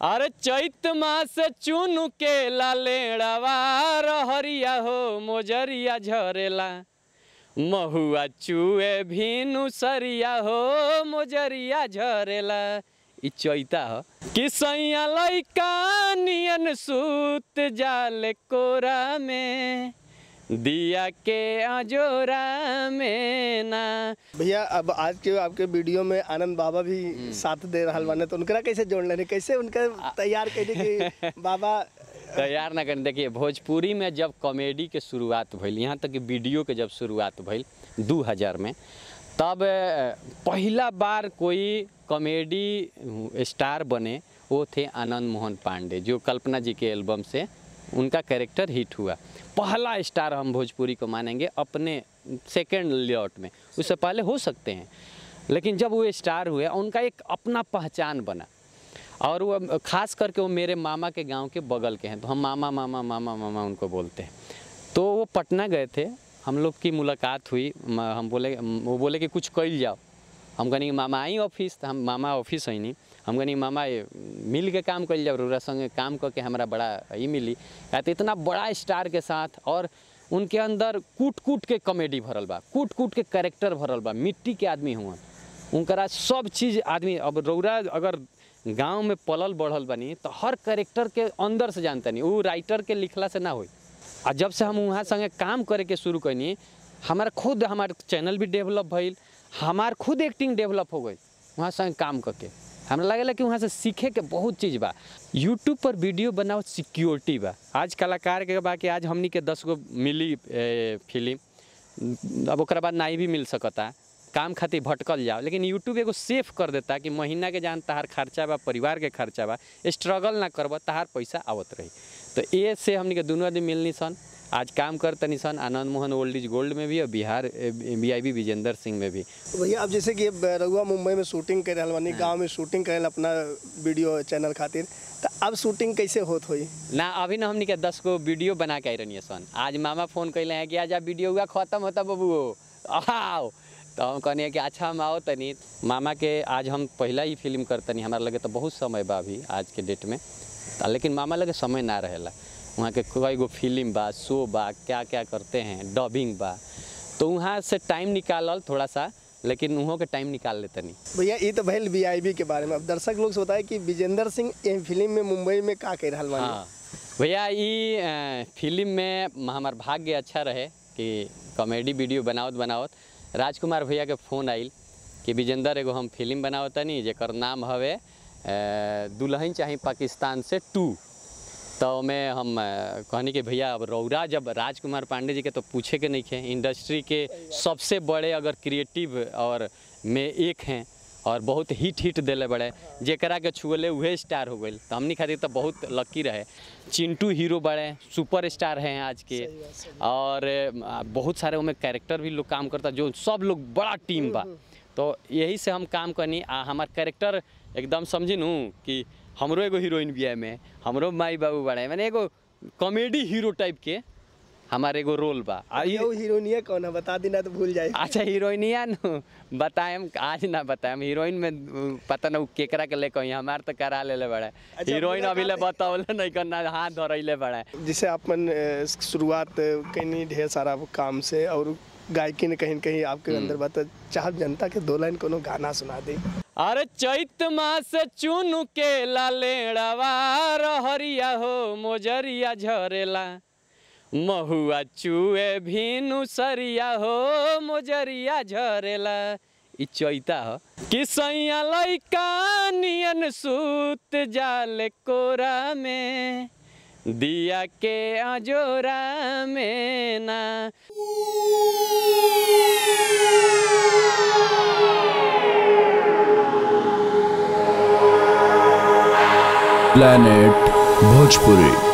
अरे चैत मास चुन के लालेड़वा रहरिया हो मोजरिया झरेला महुआ चुए भीनु सरिया हो मोजरिया झरेला इ चैता ह कि सैया लैका नियन सूत जाले कोरा में दिया के अजोरा में ना भैया अब आज के आपके वीडियो में आनंद बाबा भी साथ दे रहा बाने तो उनकरा कैसे जोड़ लेने कैसे उनका तैयार कैसे कि बाबा तैयार ना करें देखिए भोजपुरी में जब कॉमेडी के शुरुआत भइल यहाँ तक कि वीडियो के जब शुरुआत भइल 2000 में तब अ, पहिला बार कोई कॉमेडी स्टार बने वो थे आनंद मोहन पांडे जो कल्पना जी के एल्बम से उनका कैरेक्टर हिट हुआ पहला स्टार हम भोजपुरी को मानेंगे अपने सेकेंड लेआउट में उससे पहले हो सकते हैं लेकिन जब वो स्टार हुए उनका एक अपना पहचान बना और वो खास करके वो मेरे मामा के गांव के बगल के हैं तो हम मामा मामा मामा मामा उनको बोलते हैं तो वो पटना गए थे हम लोग की मुलाकात हुई म- हम बोले वो बोले कि कुछ कल जाओ हम कहनी कि मामा आई ऑफिस तो हम मामा ऑफिस है नहीं हम कहनी मामा ये मिल के काम कल जाओ रउरा संगे काम करके हमारा बड़ा ई मिली कहते इतना बड़ा स्टार के साथ और उनके अंदर कूट कूट के कॉमेडी भरल बा कूट कूट के कैरेक्टर भरल बा मिट्टी के आदमी हुआ उनकरा सब चीज़ आदमी अब रौरा अगर गांव में पलल बढ़ल बनी तो हर कैरेक्टर के अंदर से जानता नहीं वो राइटर के लिखला से ना होई आ जब से हम वहाँ संगे काम करे के शुरू कैनी हमारा खुद हमार चैनल भी डेवलप भइल हमार खुद एक्टिंग डेवलप हो गई वहाँ संगे काम करके हमरा लगेला कि वहाँ से सीखे के बहुत चीज़ बा यूट्यूब पर वीडियो बनाओ सिक्योरिटी बा आज कलाकार के बा कि आज हमनी के दस गो मिली ए, फिल्म अब ओकरा बाद नहीं भी मिल सकता काम खातिर भटकल जाओ लेकिन यूट्यूब एगो सेफ कर देता कि महीना के जान तहार खर्चा बा परिवार के खर्चा बा स्ट्रगल ना करब तहार पैसा आवत रही तो ये से हमनी के दोनों आदमी मिलनी सन आज काम कर तनी सन Anand Mohan old is gold में भी और Bihar B I B Vijendra Singh में भी भैया अब जैसे कि अब रघुआ मुंबई में शूटिंग कर रहा बानी गांव में शूटिंग करे अपना वीडियो चैनल खातिर तो अब शूटिंग कैसे होत होई ना अभी ना हमनी के दस गो वीडियो बना के आई रहनी सन आज मामा फोन कैले हैं कि आज आप वीडियो हुआ खत्म होता बबू आओ तो हम कहनी कि अच्छा हम आओ तनी मामा के आज हम पहला ही फिल्म करतनी हमारा लगे तो बहुत समय बा अभी आज के डेट में आ, लेकिन मामा लगे समय ना रहेला वहाँ के कई गो फिल्म बा शो बा क्या क्या करते हैं डबिंग बा तो वहाँ से टाइम निकालल थोड़ा सा लेकिन वहाँ के टाइम निकाल लेते नहीं भैया ये तो भैल वी के बारे में अब दर्शक लोग से बताए कि विजेंद्र सिंह ये फिल्म में मुंबई में का कर रहा बानी हाँ भैया ई अ, फिल्म में हमार भाग्य अच्छा रहे कि कॉमेडी वीडियो बनावत बनावत राजकुमार भैया के फ़ोन आइल कि विजेंदर एगो हम फिल्म बनावत तनी जेकर नाम हवे अ, दुल्हन चाही पाकिस्तान से टू तो में हम अ, कहनी कि भैया अब रौरा जब राजकुमार पांडे जी के तो पूछे के नहीं खे इंडस्ट्री के सबसे बड़े अगर क्रिएटिव और में एक हैं और बहुत हिट हिट दिले बड़े जेकरा के छुअले उहे स्टार हो गई तो हमनी खातिर तो बहुत लकी रहे चिंटू हीरो बड़े सुपर स्टार हैं आज के और अ, बहुत सारे उनमें कैरेक्टर भी लोग काम करता जो सब लोग बड़ा टीम बा तो यही से हम काम करनी आ हमार कैरेक्टर एकदम समझी नू कि हमरो एगो हीरोइन भी है में हमरो माई बाबू बड़े मैंने एगो कॉमेडी हीरो टाइप के हमार एगो रोल बा आ ई- ये हीरोइनिया कौन है बता दी ना तो भूल जाए अच्छा हीरोइनिया नु बताएम आज ना बताएम हीरोइन में उ, पता ना उ केकरा के लेके हमार तो करा लेले बड़ा अच्छा, हीरोइन अभी ले मुलाकात बतावले नहीं करना हाथ धरैले बड़ा जिसे अपन अ, शुरुआत कहीं ढेर सारा काम से और गायकी ने कहीं न कहीं आपके अंदर बात चाहत जनता के दो लाइन कोनो गाना सुना दे अरे चैत मास चुन के लालेड़वा रहरिया हो मोजरिया झरेला महुआ चुए भीनु सरिया हो मोजरिया झरेला इ चैता ह कि सैया लैका नियन सूत जाले कोरा में दिया के अजोरा में ना planet bhojpuri